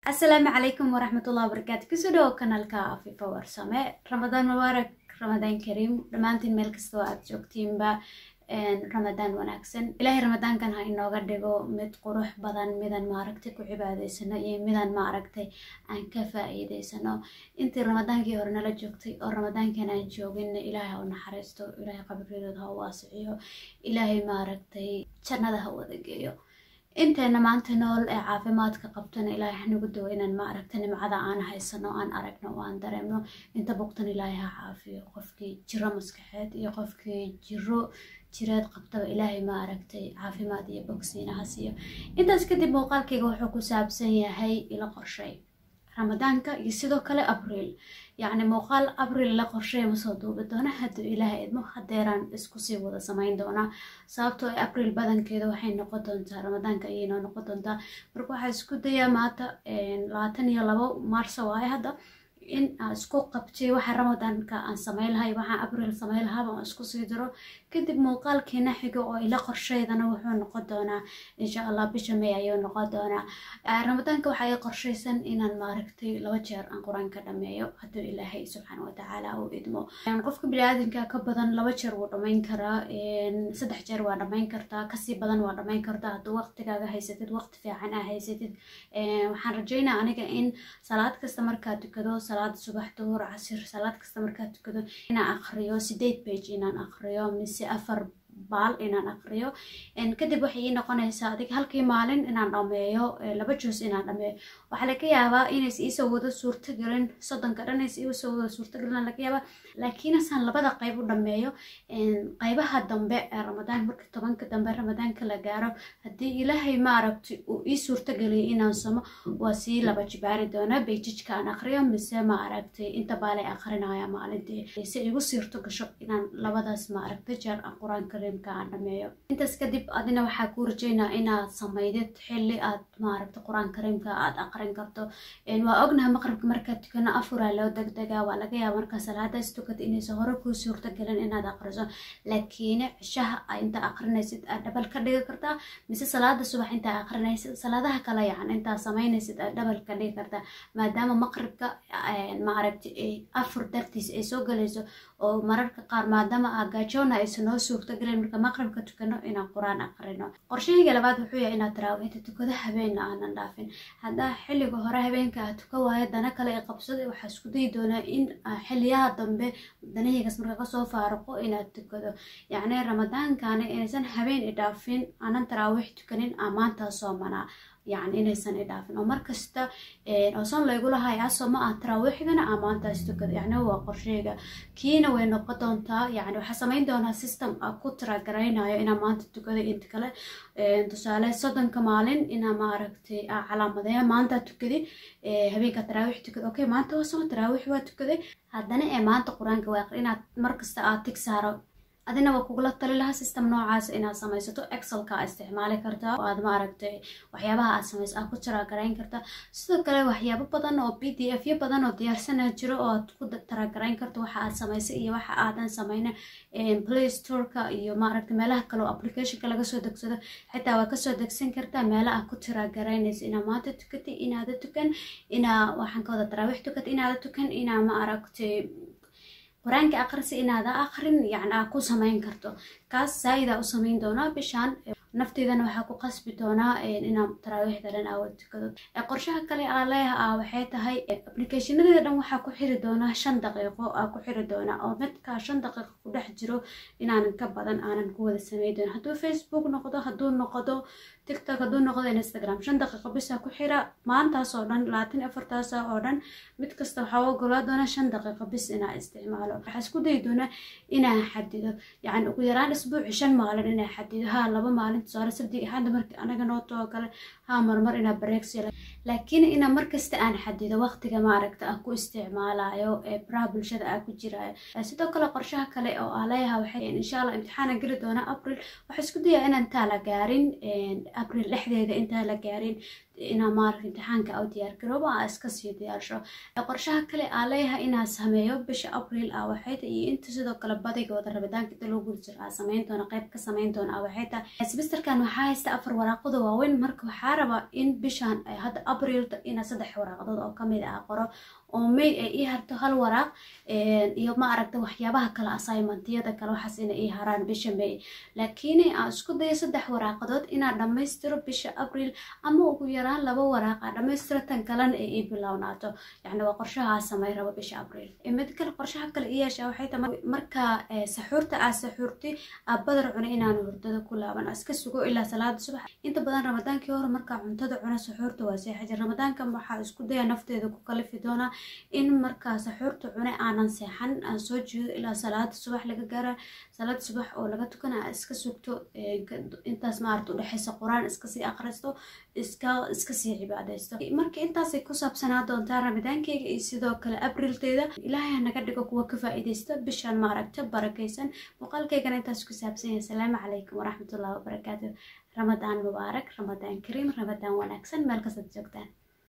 asalaamu calaykum waraxmatullahi wabarakaatu kusoo dhawo kanaalka afifa warsame ramadaan mubaarak ramadaan kariim dhammaantiin meel kastoo aad joogtiinba ramadaan wanaagsan ilaahay ramadaankan ha inooga dhigo mid qurux badan midaan maaragtay ku cibaadaysano iyo midaan maaragtay aan ka faa-iideysano intii ramadaankii hore nala joogtay oo ramadaankan aan joogin ilaahay ha u naxariisto ilaahay qabridood ha u waasiciyo ilaahay maaragtay jannada ha wada geeyo inteena maanta nool ee caafimaadka qabtana ilaahay hanagu dawo inaan maaragta nimcada aan haysano aan aragno oo aan dareemno inta bogtan ilaahay ha caafiyo qofkii jiro maskaxeed iyo qofkii jiro jireed qabtaba ilaahay maaragtay caafimaad iyo bogsiina ha siiyo intaas kadib muuqaalkayga wuxuu ku saabsan yahay ilo qorshay ramadaanka iyo sidoo kale abriil yacni muuqaal abriil la qorsheeya ma soo duubi doona hadduu ilaahay idmo hadeeraan isku sii wada samayn doonaa sababtoo ay abriil badankeeda waxay noqon doontaa ramadaanka ayay noo noqon doontaa marka waxaa isku dayaa maanta labaatan iyo labo maarso waaye hadda in aan isku qabtay waxa ramadaanka aan sameyn lahay waxaan abriil sameyn lahaaba aan isku sii diro kadib muuqaalkiina xigo oo ila qorsheydana wuxuu noqon doonaa insha allah bisha may ayuu noqon doonaa ramadaanka waxaa i qorshaysan inaan maaragtay laba jeer aan qur-aanka dhameeyo hadduu ilaahay subxaana watacaala uu idmo qofka biniaadanka ka badan laba jeer wuu dhamayn karaa saddex jeer waa dhamayn kartaa kasii badan waa dhamayn kartaa hadduu waqtigaaga haysatid waqti fiican aa haysatid waxaan rajeynaa aniga in salaad kasta markaa tukado salaad subax duhur casir salaad kasta markaa tukado inaan aqriyo sideed page inaan aqriyo mise afar baal inaan aqriyo kadib waxay ii noqonaysaa adig halkii maalin inaan dhameeyo laba juus inaan dhameeyo waxaa laga yaabaa inays iisoo wada suurtagelin soddonka dhan ays iisoo wada suurtagelin laga yaabaa laakiinasaan labada qayb u dhameeyo qaybaha dambe ee ramadaan marka tobanka dambe ramadaanka la gaaro haddii ilaahay maaragtay uu ii suurtageliyay inaan samo waa sii laba jibaari doonaa beijijka aan aqriyo mise maaragtay inta baalay aqrinaya maalintii si igu siirto gasho inaan labadaas maaragtay jeer aan qur-aanka aan dhameeyo intaas kadib adina waxaa kuu rajeynaa inaad samaydid xili aad maaragta qur-aan kariimka aad aqrin karto waa ognaha maqribka markaad tukano afuraa loo degdegaa waa laga yaaba markaa salaadaas tukata inaysan hore kuu suurtagelin inaad aqriso laakiin cishaha inta aqrinaysid aad dhabal ka dhigi kartaa mise salaada subax intaa aqrinaysid salaadaha kale yacan intaa samaynaysid aad dhabal ka dhigi kartaa maadaama maqribka maaragta afur dartiis ay soo galayso oo mararka qaar maadaama agaajoona aysan noo suurtagelin marka maqribka tukano inaan qur-aan aqrino qorshahayga labaad wuxuu yahay inaad taraawiixda tukado habeenna aanan dhaafin haddaa xilliga hore habeenka aad tuka waayo dana kale ee qabsaday waxaa isku dayi doonaa in xiliyaha dambe danahaygas marka kasoo faaruqo inaad tukado yacni ramadaankana inaysan habeen i dhaafin aanan taraawiix tukanin aan maantaa soomanaa yacni inaysan i dhaafin oo markasta oosan laygulahay aso ma ah taraawiixdana aa maantaas tukada yacni waa qorsheyga kiina way noqon doontaa yacni waxaa samayn doonaa system a ku tiragaraynayo inaa maanta tukada inta kale tusaale soddonka maalin inaa maaragtay aa calaamadeeya maanta tukadi habeenka taraawiix tukada okay maanta waa soo taraawiix waa tukaday haddana ee maanta qur-aanka waaqi inaad markasta aad tig saaro adina waa kugula tali lahaa system noocaas inaad samaysato excelka aa isticmaali kartaa oo aad maaragtay waxyaabaha aad samayso aad ku taraagarayn kartaa sidoo kale waxyaabo badan oo b d f yo badan oo diyaarsana jiro oo aad ku taraagarayn karto waxa aad samaysay iyo waxa aadan samayna play storeka iyo maaragtay meelaha kale oo applicationka laga soo degsado xitaa waa kasoo degsan kartaa meela aad ku taraagaraynaysa inaa maanta tukatay inaada tukan inaa waxaan ka wada taraawiix tukatay inaada tukan inaa maaragtay qur-aanka aqrisi inaada aqrin yacni aa ku samayn karto kaas saa-idaa u samayn doonaa bishaan nafteydana waxaa ku qasbi doonaa inaan taraawiixda dhan aawa tukado qorshaha kale aa leeyaha ah waxay tahay applicationadeeda dhan waxaa ku xiri doonaa shan daqiiqo aa ku xiri doonaa oo midkaa shan daqiiqo ku dhex jiro inaanan ka badan aanan ku wada samey doonin hadduu facebook noqdo hadduu noqdo tictok hadduu noqdo instagram shan daqiiqo bisaa ku xira maantaas oo dhan labaatan afartaasa oo dhan mid kasta waxaa ogolaa doonaa shan daqiiqo bis inaa isticmaalo waxaa isku dayi doonaa inaan xadido yacni ugu yaraan isbuuci shan maalin inaa xadido haa laba maalin tusaale sabdi hadda markii anaga noo too kale haa marmar inaa bareegsi laakiin inaa markasta aan xadido waqtiga maaragta aan ku isticmaalayo ee baraha bulshada aan ku jiraayo sidoo kale qorshaha kale oo aa leeyaha waxay insha allah imtixaana geli doonaa april waxaa isku dayaa inaan taa la gaarin april dhexdeeda intaa la gaarin inaa maaragta imtixaanka au diyaargaroobo aa iska sii diyaarsho qorshaha kale aa leeyahay inaa sameeyo bisha abriil ah waxay tahay iyo inta sidoo kale badigooda rabitaanka inta loo gudi jiro aa sameyn doona qayb ka sameyn doona ah waxay tahay semesterkan waxaa haysta afar waraaqado waaweyn marka waxaa rabaa in bishan hadda abriilta inaa saddex waraaqadood oo kamid ah qoro oo may ay ii harto hal waraaq iyo ma aragta waxyaabaha kale assignmentiyada kale waxaas ina ii haraan bisha may laakiin aan isku dayo saddex waraaqadood inaa dhammaystiro bisha abriil ama ugu yaraan laba waraaqa dhammaystiro tan kalena ay ii bilownaato yacni waa qorshahaa samey rabo bisha abriil mid kale qorshaha kale ii yeeshaa waxay tahay marka saxuurta aa saxuurtay aa badar cuna inaan hurdada ku laaban iska sugo ilaa salaada subax inta badan ramadaankii hore markaa cuntada cuna saxuurta waa seexajir ramadaankan waxaa isku daya nafteeda ku kalifi doonaa in markaa saxuurta cune aanan seexan aan soo jeedo ilaa salaada subax laga gaara salaada subax oo laga tukana aa iska sugto intaas maarata udhexeysa qur-aan iskasii akhristo iska iskasii cibaadeysto marka intaasay ku saabsanaa doontaa ramadaankeyga iyo sidoo kale abrilteeda ilaahay ha naga dhigo kuwa ka faa-iideysta bishan maaragta barakeysan muuqaalkeygana intaas ku saabsan yahay asalaamu calaykum waraxmatullahi wabarakaatu ramadaan mubaarak ramadaan kariim ramadaan wanaagsan meel kastaad joogtaan